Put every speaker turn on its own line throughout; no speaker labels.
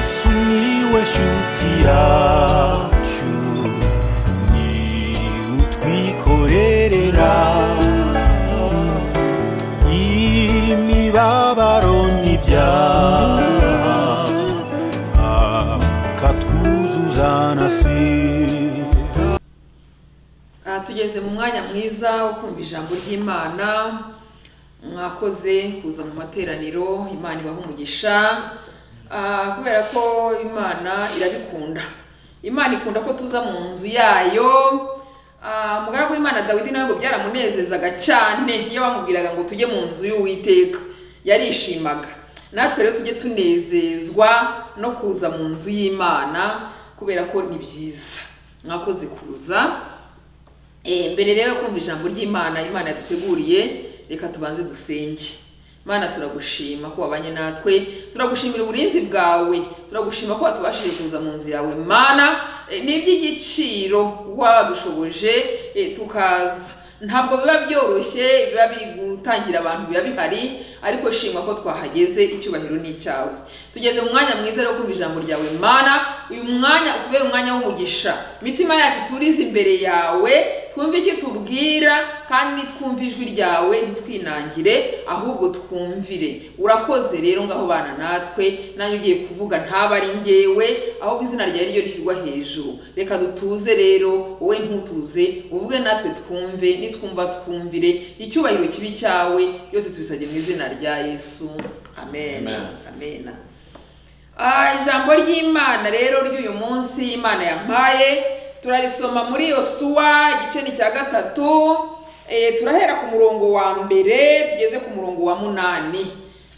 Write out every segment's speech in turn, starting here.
sumiłeś utiaciu ni utwikorerera imibabaro n'ibyaha akatwuzuza na sida
Ah, tugeze mu mwanya mwiza wo kumva ijambo ry'imana mwakoze kuza mu materaniro imana ibaha umugisha Ah, kubera ko imana irabikunda imana ikunda ko tuza mu nzu yayo Ah, umugaragu w'imana dawidi nawe ngo byaramunezezaga cyane iyo bamubwiraga ngo tujye mu nzu y'uwiteka yarishimaga natwe rero tujye tunezezwa no kuza mu nzu y'imana kubera ko ni byiza mwakoze kuza Eh, mbere rero yo kumva ijambo ry'imana imana yaduteguriye reka tubanze dusenge mana turagushima ko wabanye natwe turagushimira uburinzi bwawe turagushima ko watubashije kuza mu nzu yawe mana eh, ni iby'igiciro kuba wadushoboje eh, tukaza ntabwo biba byoroshye biba biri gutangira abantu biba bihari ariko shima ko twahageze icyubahiro ni icyawe tugeze mu mwanya mwiza rero wo kumva ijambo ryawe mana uyu mwanya utubere umwanya w'umugisha imitima yacu iturize imbere yawe twumve icyo tubwira kandi nitwumve ijwi ryawe ntitwinangire ahubwo twumvire urakoze rero ngaho bana natwe nanjye ugiye kuvuga ntaba ari ngewe ahubwo izina ryawe ryo rishyirwa hejuru reka dutuze rero wowe ntutuze uvuge natwe twumve nitwumva twumvire icyubahiro kibi cyawe byose tubisabye mu izina rya yesu amen
Amen.
amen Ah, ijambo ry'imana rero ry'uyu munsi imana yampaye turarisoma muri yosuwa igice ni cya gatatu Eh, turahera ku murongo wa mbere tugeze ku murongo wa munani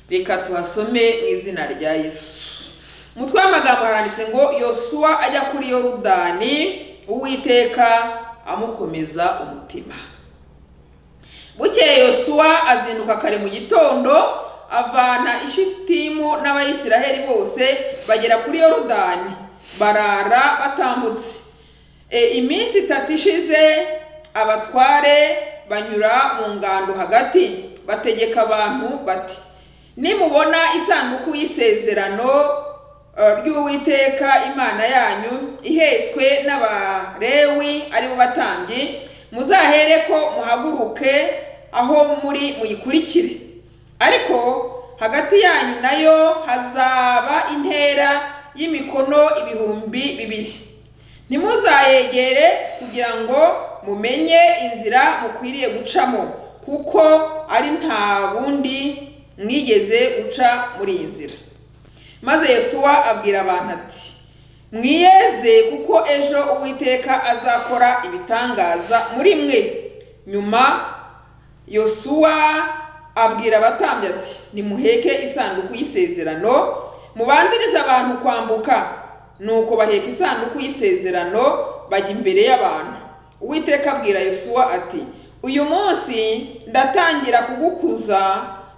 reka tuhasome mu izina rya yesu umutwe w'amagambo haranditse ngo yosuwa ajya kuri yorudani uwiteka amukomeza umutima bukeye yosuwa azinduka kare mu gitondo avana ishitimu n'abayisiraheli bose bagera kuri yorudani barara batambutse E, iminsi itatu ishize abatware banyura mu ngando hagati bategeka abantu bati nimubona isanduku y'isezerano eh, ry'uwiteka imana yanyu ihetswe n'abarewi ari bo batambyi muzahere ko muhaguruke aho muri muyikurikire ariko hagati yanyu nayo hazaba intera y'imikono ibihumbi bibiri ntimuzayegere kugira ngo mumenye inzira mukwiriye gucamo kuko ari nta bundi mwigeze guca muri iyi nzira maze yesuwa abwira abantu ati mwiyeze kuko ejo uwiteka azakora ibitangaza muri mwe nyuma yosuwa abwira abatambyi ati nimuheke isanduku y'isezerano mubanzirize abantu kwambuka nuko baheka isanduku y'isezerano bajya imbere y'abantu uwiteka abwira yosuwa ati uyu munsi ndatangira kugukuza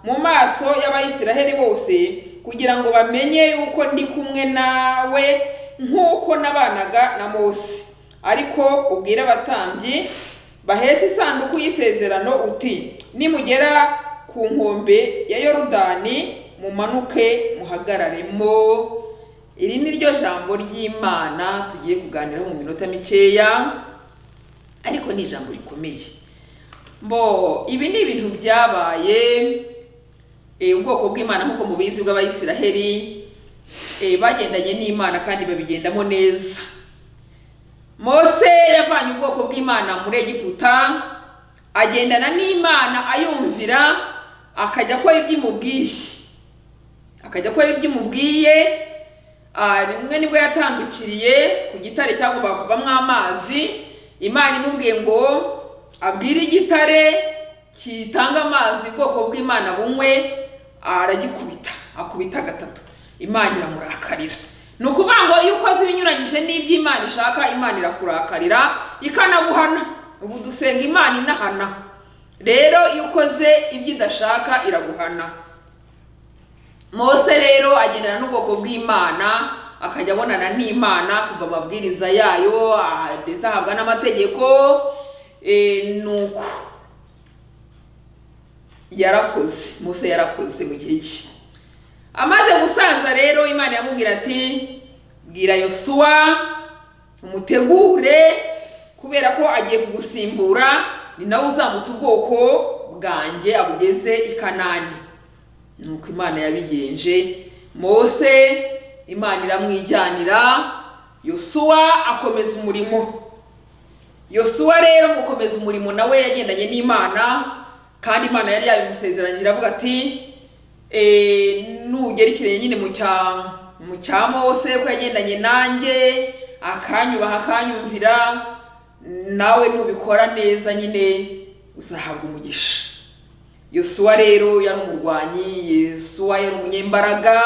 mu maso y'abayisiraheli bose kugira ngo bamenye yuko ndi kumwe nawe nk'uko nabanaga na mose ariko ubwire abatambyi bahetse isanduku y'isezerano uti nimugera ku nkombe ya yorudani mumanuke muhagararemo iri ni ryo jambo ry'imana tugiye kuganiraho mu minota mikeya ariko ni ijambo rikomeye bo ibi ni ibintu byabaye eh, ubwoko bw'imana nk'uko mubizi bw'abayisiraheli eh, bagendanye n'imana kandi babigendamo neza mose yavanye ubwoko bw'imana muri egiputa agendana n'imana ayumvira akajya akora iby'imubwiye akajya akora iby'imubwiye Ah, rimwe nibwo yatandukiriye ku gitare cyagombaga kuvamo amazi imana imubwiye ngo abwire igitare kitanga amazi ubwoko bw'imana bunywe aragikubita akubita gatatu imana iramurakarira ni ukuvuga ngo iyo ukoze ibinyuranyije n'iby'imana ishaka imana irakurakarira ikanaguhana ubu dusenga imana inahana rero iyo ukoze ibyo idashaka iraguhana mose rero agendana n'ubwoko bw'imana akajya abonana n'imana kuva amabwiriza yayo ah, ndetse ahabwa n'amategeko eh, nuko yarakoze mose yarakoze mu gihe cye amaze gusaza rero imana yamubwira ati bwira yosuwa umutegure kubera ko agiye kugusimbura ni nawe uzamutse ubwoko bwanjye abugeze i kanani nuko imana yabigenje mose imana iramwijyanira yosuwa akomeza umurimo yosuwa rero mu gukomeza umurimo nawe yagendanye n'imana kandi imana yari yabimusezeranyije iravuga ati "Eh, nugerekeranye nyine mu cya mu cya mose ko yagendanye nanjye akanyubaha akanyumvira nawe nubikora neza nyine uzahabwa umugisha yosuwa rero yari umurwanyi yosuwa yari umunyembaraga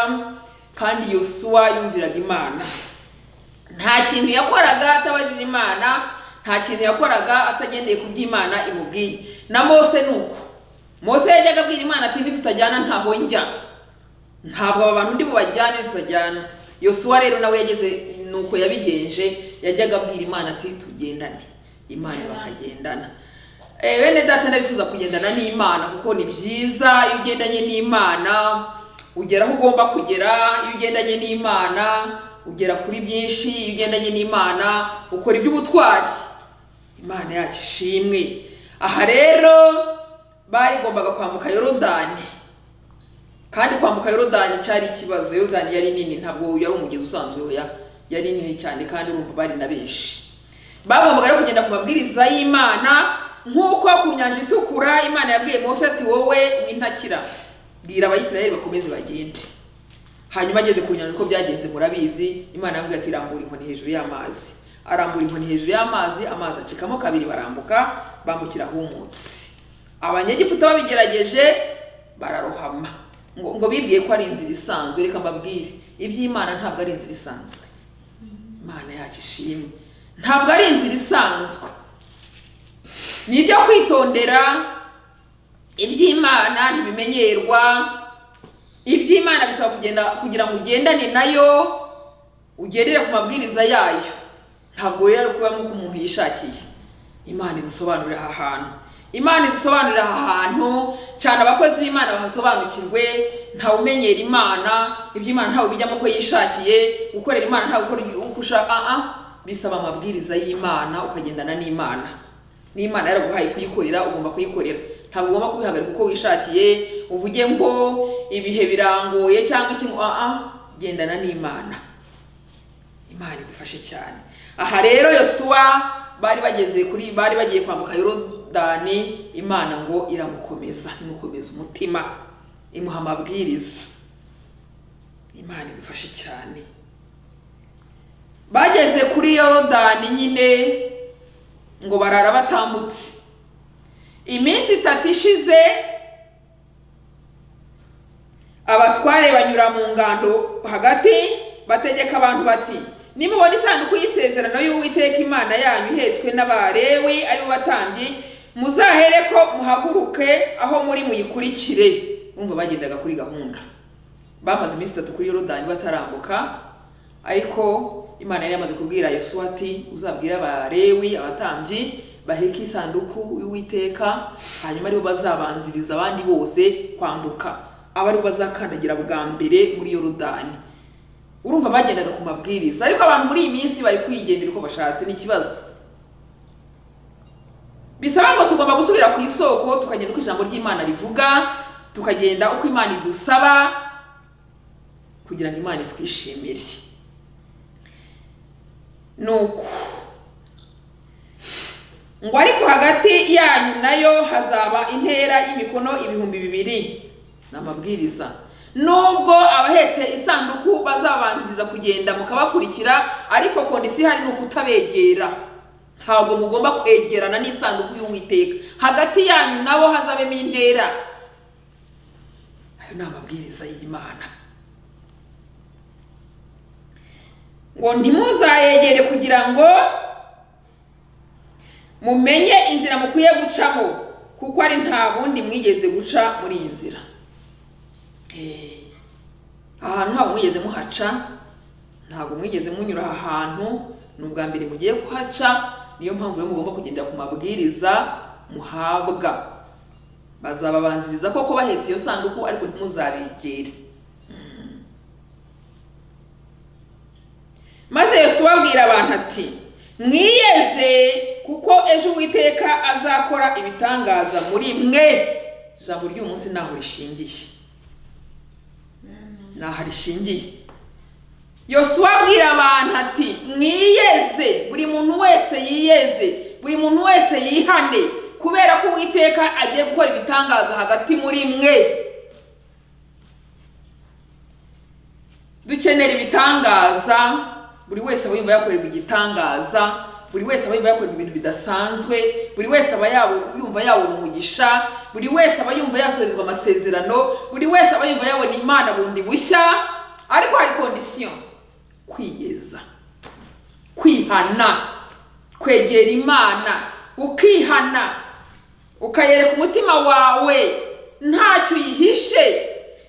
kandi yosuwa yumviraga imana nta kintu yakoraga atabajije imana nta kintu yakoraga atagendeye ku byo imana imubwiye na mose ni uko mose yajyaga abwira imana ati nitutajyana ntaho njya ntabwo aba bantu ndi bubajyane tutajyana yosuwa rero nawe yageze nuko yabigenje yajyaga abwira imana ati tugendane imana bakagendana Eh, bene data ndabifuza kugendana n'imana kuko ni byiza iyo ugendanye n'imana ugera aho ugomba kugera iyo ugendanye n'imana ugera kuri byinshi iyo ugendanye n'imana ukora iby'ubutwari imana yacu ishimwe aha rero barigombaga kwambuka yorodani kandi kwambuka yorodani cyari ikibazo yorodani yari nini ntabwo yari umugezi usanzwe oya yari nini cyane kandi urumva bari na benshi bagombaga rero kugenda ku mabwiriza y'imana nk'uko ku nyanja itukura imana yabwiye mose ati wowe w'intakira bwira abayisiraheli bakomeze bagende hanyuma ageze ku nyanja uko byagenze murabizi imana yabwiye ati rambura inkoni hejuru y'amazi arambura inkoni hejuru y'amazi amazi acikamo kabiri barambuka bambukira ahumutse abanyegiputa babigerageje bararohama ngo, ngo bibwiye ko ari inzira isanzwe reka mbabwire iby'imana ntabwo ari inzira isanzwe imana yacu ishimwe ntabwo ari inzira isanzwe ni ibyo kwitondera iby'imana ntibimenyerwa iby'imana bisaba kugenda kugira ngo ugendane nayo ugendere ku mabwiriza yayo ntabwo rero kuba nk'uko umuntu yishakiye imana idusobanurira aha hantu imana idusobanurira aha hantu cyane abakozi b'imana bahasobanukirwe ntawe umenyera imana iby'imana ntawe ubijyamo ko yishakiye gukorera imana ntawe ukora uko ushaka ah ah, bisaba amabwiriza y'imana ukagendana n'imana n'imana yaraguhaye kuyikorera ugomba kuyikorera ntabwo ugomba kubihagarika uko wishakiye uvuge ngo ibihe birangoye cyangwa iki ngo aa gendana n'imana imana idufashe cyane aha rero yosuwa bari bageze kuri bari bagiye kwambuka yorodani imana ngo iramukomeza imukomeza umutima imuha amabwiriza imana idufashe cyane bageze kuri yorodani nyine ngo barara batambutse iminsi itatu ishize abatware banyura mu ngando hagati bategeka abantu bati nimubona isanduku y'isezerano y'uwiteka imana yanyu ihetswe n'abalewi aribo batambyi muzahere ko muhaguruke aho muri muyikurikire bumva bagendaga kuri gahunda bamaze iminsi itatu kuri yorodani batarambuka ariko imana yari yamaze kubwira yosuwa ati uzabwire abalewi abatambyi baheke isanduku y'uwiteka hanyuma aribo bazabanziriza abandi bose kwambuka aba aribo bazakandagira bwa mbere muri yorodani urumva bagendaga ku mabwiriza ariko abantu muri iyi minsi bari kwigendera uko bashatse ni ikibazo bisaba ngo tugomba gusubira ku isoko tukagenda uko ijambo ry'imana rivuga tukagenda uko imana idusaba kugira ngo imana itwishimire nuko ngo ariko hagati yanyu nayo hazaba intera y'imikono ibihumbi bibiri ni amabwiriza nubwo abahetse isanduku bazabanziriza kugenda mukabakurikira ariko kondisi ihari ni ukutabegera ntabwo mugomba kwegerana n'isanduku y'uwiteka hagati yanyu nabo hazabemo intera ayo ni amabwiriza y'imana ngo ntimuzayegere kugira ngo mumenye inzira mukwiye gucamo kuko ari nta bundi mwigeze guca muri iyi nzira Eh, ahantu ntabwo mwigeze muhaca ntabwo mwigeze munyura aha hantu ni ubwa mbere mugiye kuhaca niyo mpamvu rero mugomba kugendera ku mabwiriza muhabwa bazababanziriza koko bahetse iyo sanduku ariko ntimuzabegere maze Yosuwa abwira abantu ati mwiyeze kuko ejo uwiteka azakora ibitangaza muri mwe ijambo ry'umunsi ntaho rishingiye ntaho rishingiye yosuwa abwira abantu ati mwiyeze buri muntu wese yiyeze buri muntu wese yihane kubera ko uwiteka agiye gukora ibitangaza hagati muri mwe dukenera ibitangaza buri wese aba yumva yakorerwa igitangaza buri wese aba yumva yakorerwa ibintu bidasanzwe buri wese aba yabo- yumva yabona umugisha buri wese aba yumva yasorezwa amasezerano buri wese aba yumva yabona imana bundi bushya ariko hari kondisiyo kwiyeza kwihana kwegera imana ukihana ukayereka umutima wawe ntacyo uyihishe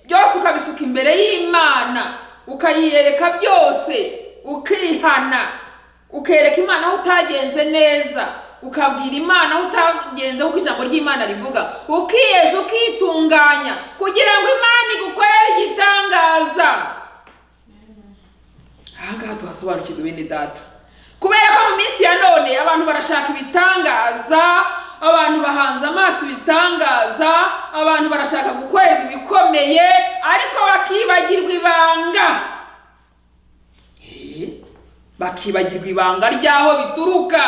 byose ukabisuka imbere y'imana ukayiyereka byose ukihana ukereka imana aho utagenze neza ukabwira imana aho utagenze kuko ijambo ry'imana rivuga ukiyeza ukitunganya kugira ngo imana igukorere igitangaza ahangaha tuhasobanukirwa bene data kubera ko mu minsi ya none abantu barashaka ibitangaza abantu bahanze amaso ibitangaza abantu barashaka gukorerwa ibikomeye ariko bakibagirwa ibanga Eh, bakibagirwa ibanga ry'aho bituruka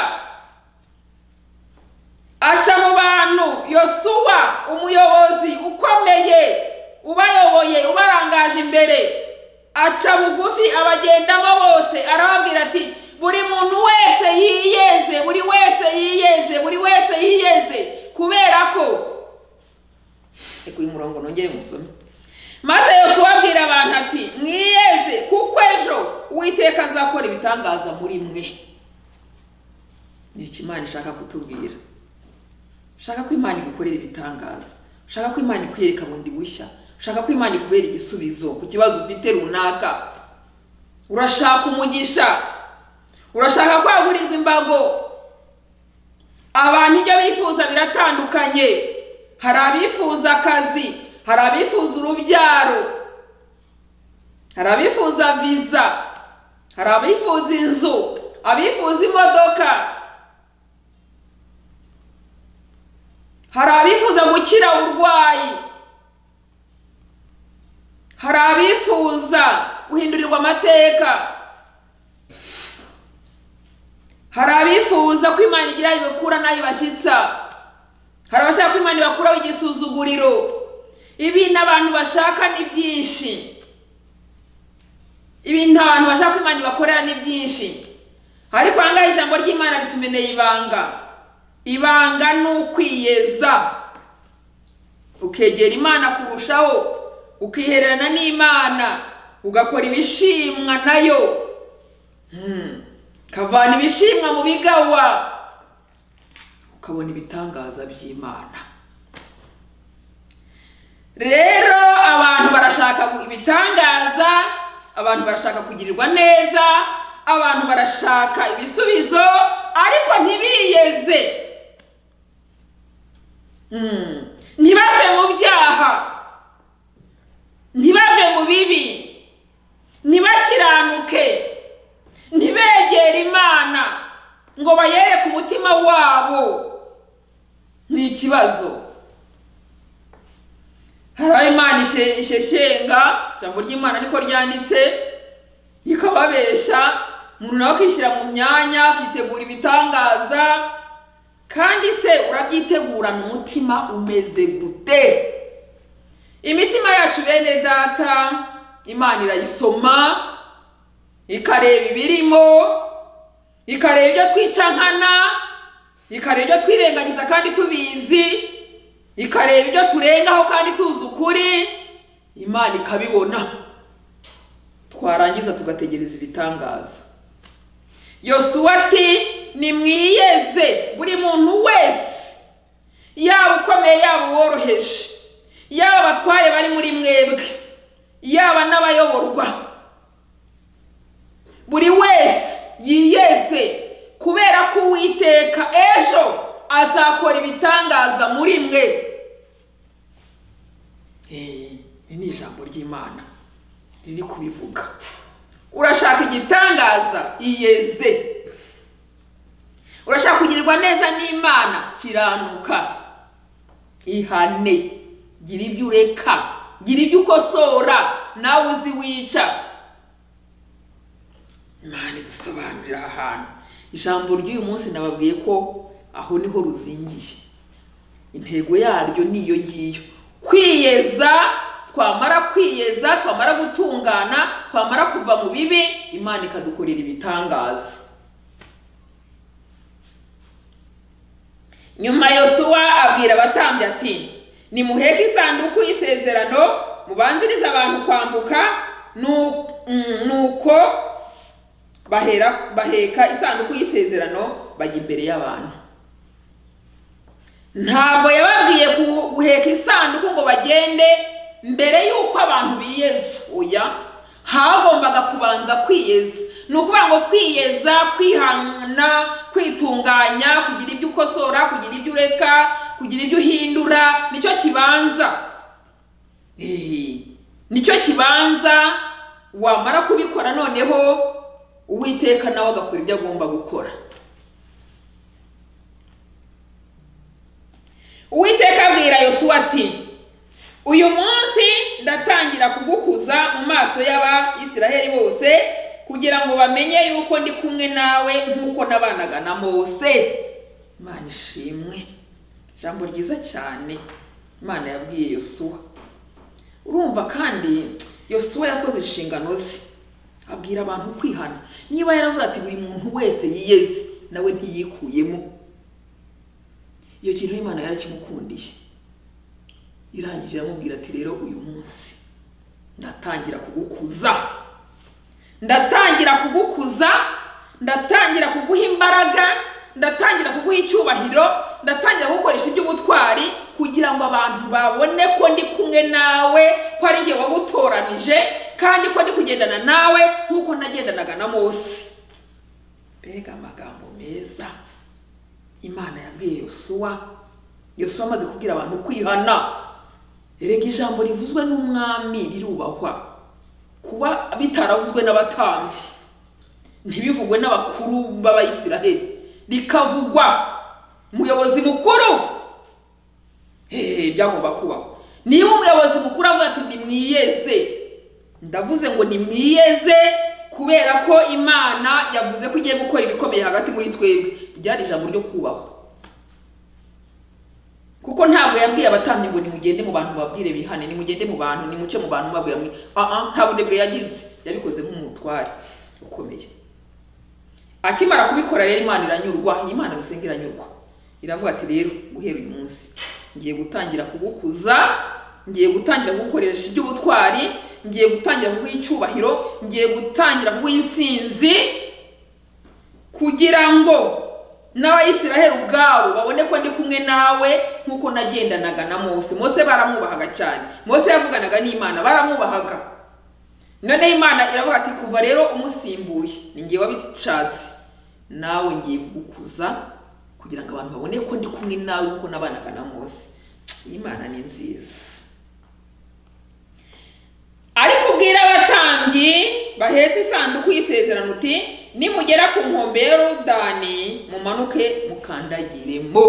aca mu bantu yosuwa umuyobozi ukomeye ubayoboye ubarangaje imbere aca bugufi abagendamo bose arababwira ati buri muntu wese yiyeze buri wese yiyeze buri wese yiyeze kubera ko reka uyu murongo nongere musome maze yosuwa abwira abantu ati mwiyeze kuko ejo uwiteka azakora ibitangaza muri mwe ni iki imana ishaka kutubwira ushaka ko imana igukorera ibitangaza ushaka ko imana ikwereka bundi bushya ushaka ko imana ikubera igisubizo ku kibazo ufite runaka urashaka umugisha urashaka kwagurirwa imbago abantu ibyo bifuza biratandukanye hari abifuza akazi hari abifuza urubyaro hari abifuza viza hari abifuza inzu abifuza imodoka hari abifuza gukira uburwayi hari abifuza guhindurirwa amateka hari abifuza ko imana igira ibikura n'aho ibashyitsa hari abashaka ko imana ibakuraho igisuzuguriro ibintu abantu bashaka ni byinshi ibintu abantu bashaka ko imana ibakorera ni byinshi ariko ahangaha ijambo ry'imana ritumeneye ibanga ibanga ni ukwiyeza ukegera imana kurushaho ukihererana n'imana ugakora ibishimwa nayo Hmm. ukavana ibishimwa mu bigawa ukabona ibitangaza by'imana rero abantu barashaka gu- ibitangaza abantu barashaka kugirirwa neza abantu barashaka ibisubizo ariko ntibiyeze Hmm. ntibave mu byaha ntibave mu bibi ntibakiranuke ntibegere imana ngo bayereke umutima wabo ni ikibazo hari aho imana ishe- isheshyenga ijambo ry'imana niko ryanditse ikababesha umuntu nawe akishyira mu myanya akitegura ibitangaza kandi se urabyitegurana umutima umeze gute imitima yacu bene data imana irayisoma ikareba ibirimo ikareba ibyo twicankana ikareba ibyo twirengagiza kandi tubizi ikareba ibyo turengaho kandi tuzi ukuri imana ikabibona twarangiza tugategereza ibitangaza yosuwa ati nimwiyeze buri muntu wese yaba ukomeye yaba uworoheje yaba abatware bari muri mwebwe yaba n'abayoborwa buri wese yiyeze kubera ko uwiteka ejo azakora ibitangaza muri mwe Eh, iri ni ijambo ry'imana riri kubivuga urashaka igitangaza iyeze urashaka kugirirwa neza n'imana kiranuka ihane gira ibyo ureka gira ibyo ukosora nawe uzi wica imana idusobanurira aha hantu ijambo ry'uyu munsi nababwiye ko aho niho ruzingiye intego yaryo ni iyo ngiyo kwiyeza twamara kwiyeza twamara gutungana twamara kuva mu bibi imana ikadukorera ibitangaza nyuma yosuwa abwira abatambyi ati nimuheke isanduku y'isezerano mubanzirize abantu kwambuka nu- mm, nuko bahera baheka isanduku y'isezerano bajya imbere y'abantu ntabwo yababwiye ku- guheka isanduku ngo bagende mbere y'uko abantu biyeza oya hagombaga kubanza kwiyeza ni ukuvuga ngo kwiyeza kwihana kwitunganya kugira ibyo ukosora kugira ibyo ureka kugira ibyo uhindura nicyo kibanza Eh, nicyo kibanza wamara kubikora noneho uwiteka nawe agakora ibyo agomba gukora uwiteka abwira yosuwa ati uyu munsi ndatangira kugukuza mu maso y'abayisiraheli bose kugira ngo bamenye yuko ndi kumwe nawe nk'uko nabanaga na mose imana ishimwe ijambo ryiza cyane imana yabwiye yosuwa urumva kandi yosuwa yakoze inshingano ze abwira abantu kwihana niba yaravuze ati buri muntu wese yiyeze nawe ntiyikuyemo iyo kintu imana yarakimukundiye irangije aramubwira ati rero uyu munsi ndatangira kugukuza ndatangira kugukuza ndatangira kuguha imbaraga ndatangira kuguha icyubahiro ndatangira gukoresha iby'ubutwari kugira ngo abantu babone ko ndi kumwe nawe ko ari njye wagutoranije kandi ko ndi kugendana nawe nk'uko nagendanaga na mose mbega amagambo meza imana yabwiye yosuwa yosuwa amaze kubwira abantu kwihana erega ijambo rivuzwe n'umwami rirubahwa kuba bitaravuzwe n'abatambyi ntibivugwe n'abakuru b'abayisiraheli rikavugwa umuyobozi mukuru hehe byagomba kubaho niba umuyobozi mukuru avuga ati nimwiyeze ndavuze ngo nimwiyeze kubera ko imana yavuze ko igiye gukora ibikomeye hagati muri twebwe ryari ijambo ryo kubahwa kuko ntabwo yabwiye abatambyi ngo nimugende mu bantu babwire bihane nimugende mu bantu nimuce mu bantu babwira mwe aha nta bunebwe yagize yabikoze nk'umutware ukomeye akimara kubikora rero imana iranyurwa iyi imana dusenga iranyurwa iravuga ati rero guhera uyu munsi ngiye gutangira kugukuza ngiye gutangira kugukoresha iby'ubutwari ngiye gutangira kuguha icyubahiro ngiye gutangira kuguha insinzi kugira ngo n'abayisiraheli ubwabo babone ko ndi kumwe nawe nk'uko nagendanaga na mose mose baramwubahaga cyane mose yavuganaga n'imana baramwubahaga noneho imana iravuga ati kuva rero umusimbuye ni ngewe wabishatse nawe ngiye kugukuza kugira ngo abantu babone ko ndi kumwe nawe nk'uko nabanaga na mose imana ni nziza ariko ubwira abatambyi bahetse isanduku y'isezerano uti nimugera ku nkombe ya yorudani mumanuke mukandagiremo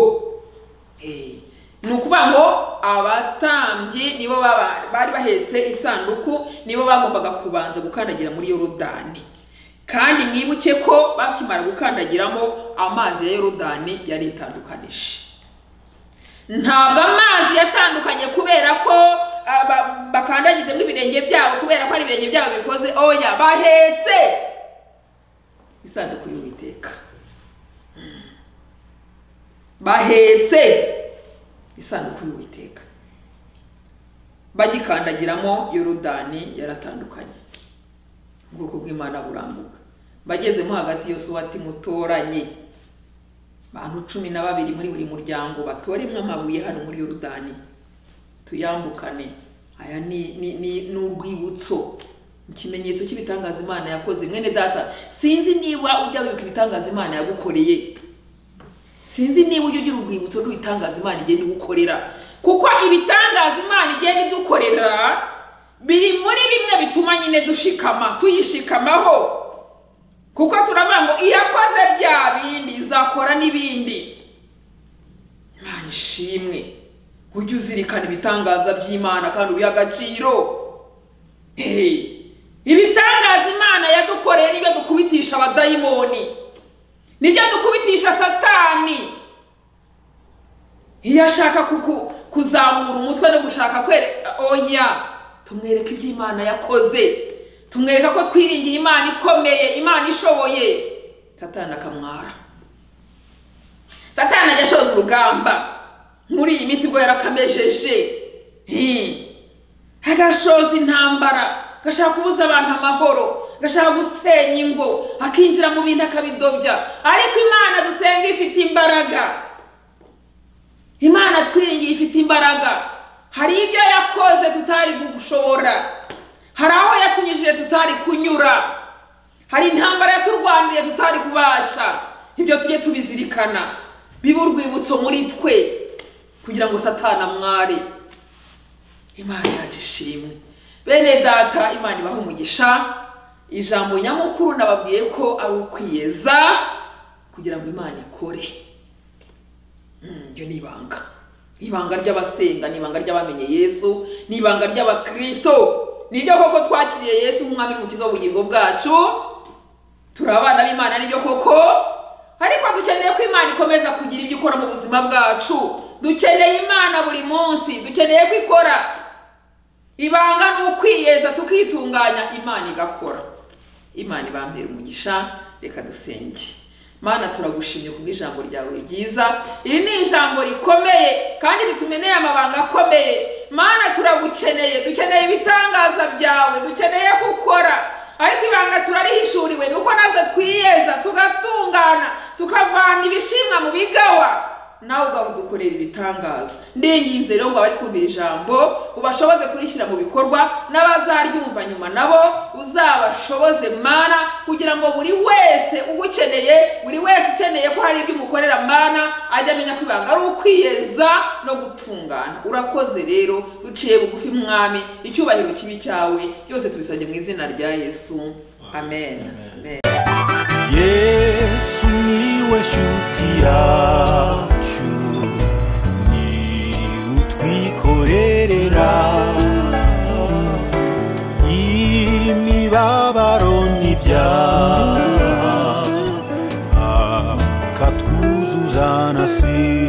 Eh, ni ukuvuga ngo abatambyi nibo baba- bari bahetse isanduku nibo bagombaga kubanza gukandagira muri yorudani kandi mwibuke ko bakimara gukandagiramo amazi ya yorudani yari itandukanije ntabwo amazi yatandukanye kubera ko ah, ba- bakandagijemo ibirenge byabo kubera ko ari ibirenge byabo bikoze oya bahetse isanduku y'uwiteka bahetse isanduku y'uwiteka bagikandagiramo yorodani yaratandukanye ubwoko bw'imana burambuka bagezemo hagati yosuwa ati mutoranye bantu cumi na babiri muri buri muryango batoremwe amabuye hano muri yorudani tuyambukane aya ni ni ni ni urwibutso ikimenyetso cy'ibitangaza imana yakoze mwene data sinzi niba ujya wibuka ibitangaza imana yagukoreye sinzi niba ujya ugira urwibutso rw'ibitangaza imana igenda igukorera kuko ibitangaza imana igenda idukorera biri muri bimwe bituma nyine dushikama tuyishikamaho kuko turavuga ngo iyo akoze bya bindi izakora n'ibindi imana ishimwe ujye uzirikana ibitangaza by'imana kandi ubiha agaciro Hey, ibitangaza imana yadukoreye nibyo dukubitisha abadayimoni nibyo dukubitisha satani iyo ashaka kuku- kuzamura umutwe no gushaka kwereka oya tumwereka ibyo imana yakoze tumwereka ko twiringiye imana ikomeye imana ishoboye satani akamwara satani ajya ashoza urugamba muri iyi minsi bwo yarakamejeje Hmm. agashoza intambara gashaka kubuza abantu amahoro gashaka gusenya ingo akinjira mu bindi akabidobya ariko imana dusenga ifite imbaraga imana twiringiye ifite imbaraga hari ibyo yakoze tutari gushobora hari aho yatunyujije tutari kunyura hari intambara yaturwaniye tutari kubasha ibyo tujye tubizirikana bibe urwibutso muri twe kugira ngo satana mwari imana yacu ishimwe bene data imana ibaha umugisha ijambo nyamukuru nababwiye ko ari ukwiyeza kugira ngo imana ikore Mm, iryo ni ibanga ibanga ry'abasenga ni ibanga ry'abamenye yesu ni ibanga ry'abakirisito nibyo koko twakiriye yesu nk'umwami n'umukiza w'ubugingo bwacu turi abana b'imana nibyo koko ariko dukeneye ko imana ikomeza kugira ibyo ikora mu buzima bwacu dukeneye imana buri munsi dukeneye ko ikora ibanga ni ukwiyeza tukitunganya imana igakora imana ibambere umugisha reka dusenge mana turagushimye kubw'ijambo ryawe ryiza iri ni ijambo rikomeye kandi ritumeneye amabanga akomeye mana turagukeneye dukeneye ibitangaza byawe dukeneye gukora ariko ibanga turarihishuriwe nuko natwe twiyeza tugatungana tukavana ibishimwa mu bigawa nawe ugadukorera ibitangaza ndinginze rero ngo abari kumvira ijambo ubashoboze kurishyira mu bikorwa n'abazaryumva nyuma nabo uzabashoboze mana kugira ngo buri wese ugukeneye buri wese ukeneye ko hari ibyo umukorera mana ajya amenya ko ibanga ari ukwiyeza no gutungana urakoze rero duciye bugufi mwami icyubahiro kibi cyawe byose tubisabye mu izina rya yesu amen, amen.
yesu niwe shuti yacu ni utwikorerera imibabaro n'ibyaha akatwuzuza na si